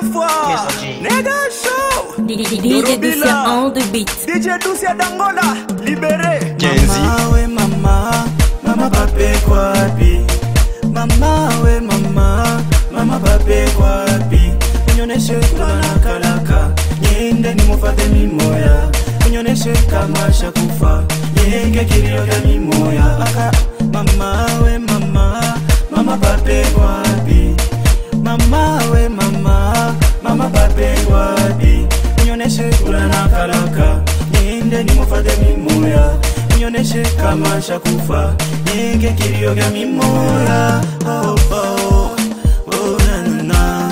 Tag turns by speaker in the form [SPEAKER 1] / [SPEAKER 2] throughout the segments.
[SPEAKER 1] fois Nega show
[SPEAKER 2] DJ Ducia on the beat.
[SPEAKER 1] DJ Ducia Dangola Libéré
[SPEAKER 3] Kenzi.
[SPEAKER 4] Mama we mama, mama pape kwapi? Mama we mama, mama pape kwapi? Unyoneshe kulana kalaka, niende nimufate mimoya. Unyoneshe kama shakufa, yenge kilio vya mimoya. Aka mama we mama, mama pape kwapi? Mama we mama, mama pape kwapi? Unyoneshe kulana kalaka, niende nimufate mimoya unioneshe kama shakufa nige kilio vya mimoya oh, oh, oh, na, na,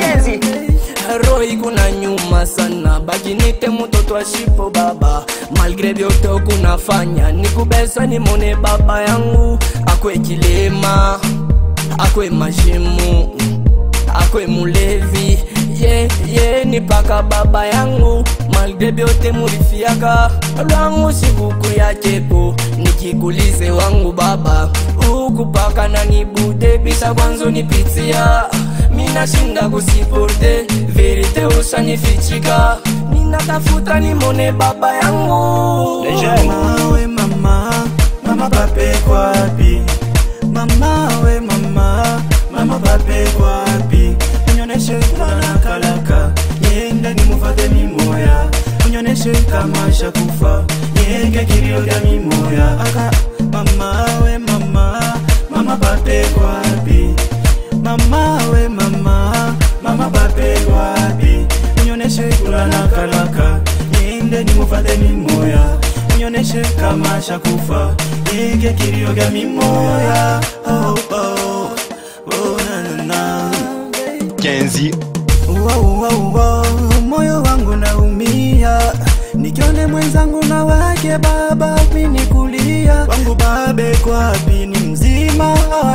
[SPEAKER 4] na.
[SPEAKER 5] roi kuna nyuma sana bakinite mtoto wa shipo baba malgre vyote kunafanya nikubesa nimone baba yangu akwe kilema akwe mashimu akwe mulevi ye ye ni paka baba yangu malgre vyote murifiaka lwangu sikuku ya chepo nikikulize wangu baba ukupaka na nibude bisa kwanzo nipitia minashinda kusiporte verite usanifichika ninatafuta nimone baba yangu
[SPEAKER 4] Mama we mama, mama pape kwapi? Mama we mama, mama pape kwapi? Unyoneshe kulana kalaka, niende nimufate mimoya. Unyoneshe kama shakufa, nienge kilio vya mimoya. Aka mama we mama, mama pape kwapi? Mama we mama, mama pape kwapi? Unyoneshe kulana kalaka, niende nimufate mimoya. Unyoneshe kama shakufa, nienge kilio vya mimoya. Oh oh, oh na na na.
[SPEAKER 3] Kenzi.
[SPEAKER 4] Wow, wow, wow, moyo wangu naumia nikione mwenzangu na wake baba mini kulia wangu babe kwapi ni mzima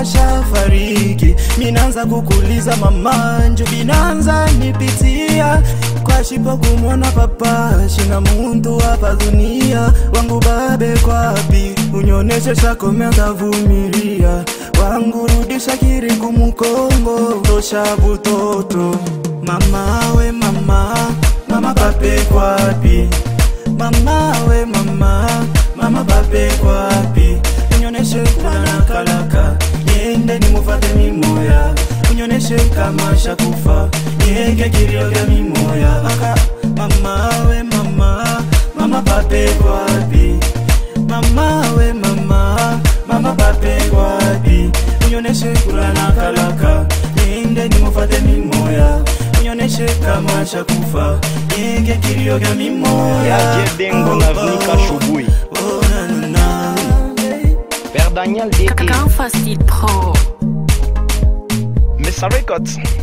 [SPEAKER 4] ashafariki minaanza kukuliza mamanju binanza nipitia kwa shipo kumwona papa shina muntu hapa dunia wangu babe kwapi unyoneshe shakomea ndavumilia wangu rudisha kiri kumukongo tosha butoto mama we mama mama pape kwapi mama we mama mama pape kwapi unyoneshe kulana kalaka niende nimufate mimoya unyoneshe kama shakufa nienge kilio vya mimoya aka mama we mama mama pape kwapi mama we mama mama pape kwapi unyoneshe kulana kalaka niende nimufate mimoya unyoneshe kama shakufa nienge kilio vya mimoya
[SPEAKER 3] Yake Dengo na Vnika Shubui.
[SPEAKER 4] oh, na, na, na.
[SPEAKER 3] Père Daniel DT.
[SPEAKER 2] Kaka Facile Pro.
[SPEAKER 3] Mesa Records.